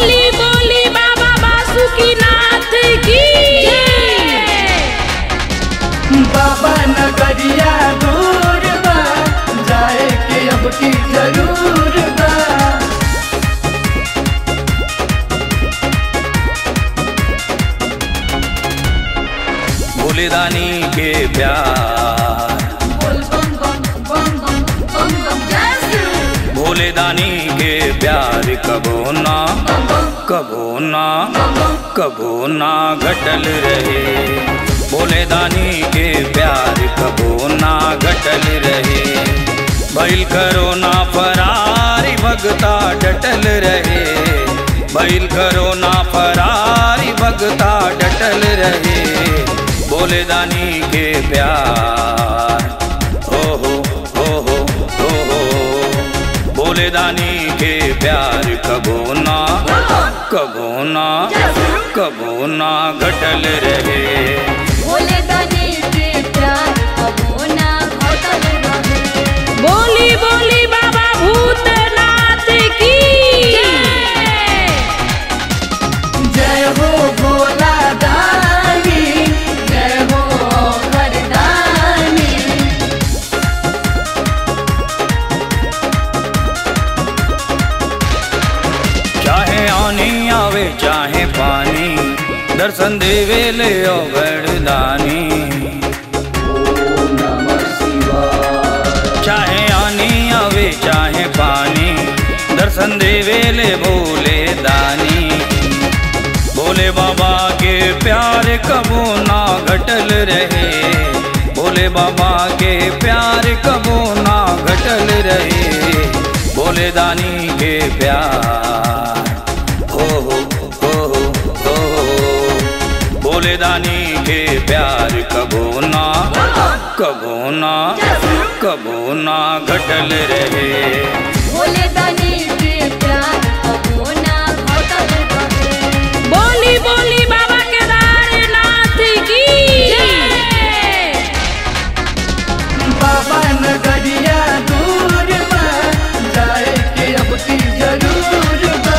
बोली बोली बाबा बासुकीनाथ की बाबा नगरिया दूर बा जाए के अब की जरूर बा भोलेदानी के प्यार भोलेदानी के प्यार कबो ना कबो ना कबो ना घटल रहे भोलेदानी के प्यार कबो ना घटल रहे बैल करो ना फरारी भगता डटल रहे बैल करो ना फरारी भगता डटल रहे भोलेदानी के प्यार हो हो हो हो हो हो भोलेदानी के प्यार कबो ना कबो ना कबो ना घटल रहे बोली बोली बाबा भूतनाथ की जय हो भोला दानी जय हो वरदानी चाहे आनी आवे चाहे पानी दर्शन देवे ले ओ वरदानी चाहे आनी आवे चाहे पानी दर्शन देवे ले भोले दानी भोले बाबा के प्यार कबो ना घटल रहे भोले बाबा के प्यार कबो ना घटल रहे भोले दानी के प्यार हो हो हो हो हो भोले दानी के प्यार कबो ना कबो ना कबो ना घटल रहे बोली बोली बाबा केदारनाथ की बाबा नगरिया दूर बा जाए के अब की जरूर बा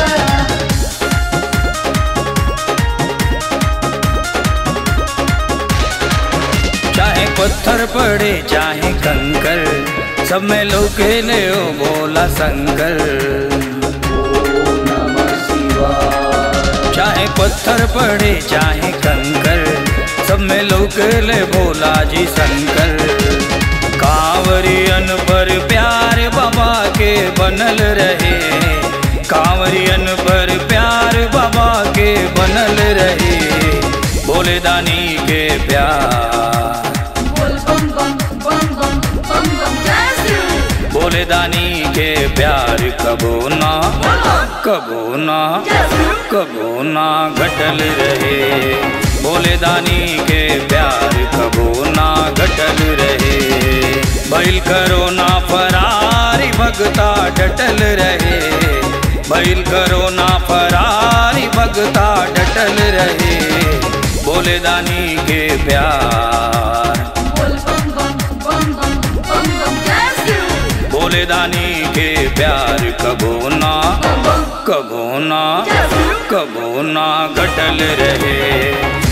चाहे पत्थर पड़े चाहे कंकर सब में लोके ले ओ बोला शंकर चाहे पत्थर पड़े चाहे कंकर सब में लोक ले भोला जी शंकर कांवरियन पर प्यार बाबा के बनल रहे कांवरियन पर प्यार बाबा के बनल रहे भोले दानी के प्यार भोले दानी के प्यार कबो ना कबो ना कबो ना घटल रहे भोले दानी के प्यार कबो ना घटल रहे बैल करो ना फरारी भगता डटल रहे बैल करो ना फरारी भगता डटल रहे भोले दानी के प्यार भोले दानी के प्यार कबो ना कबो ना कबो ना घटल रहे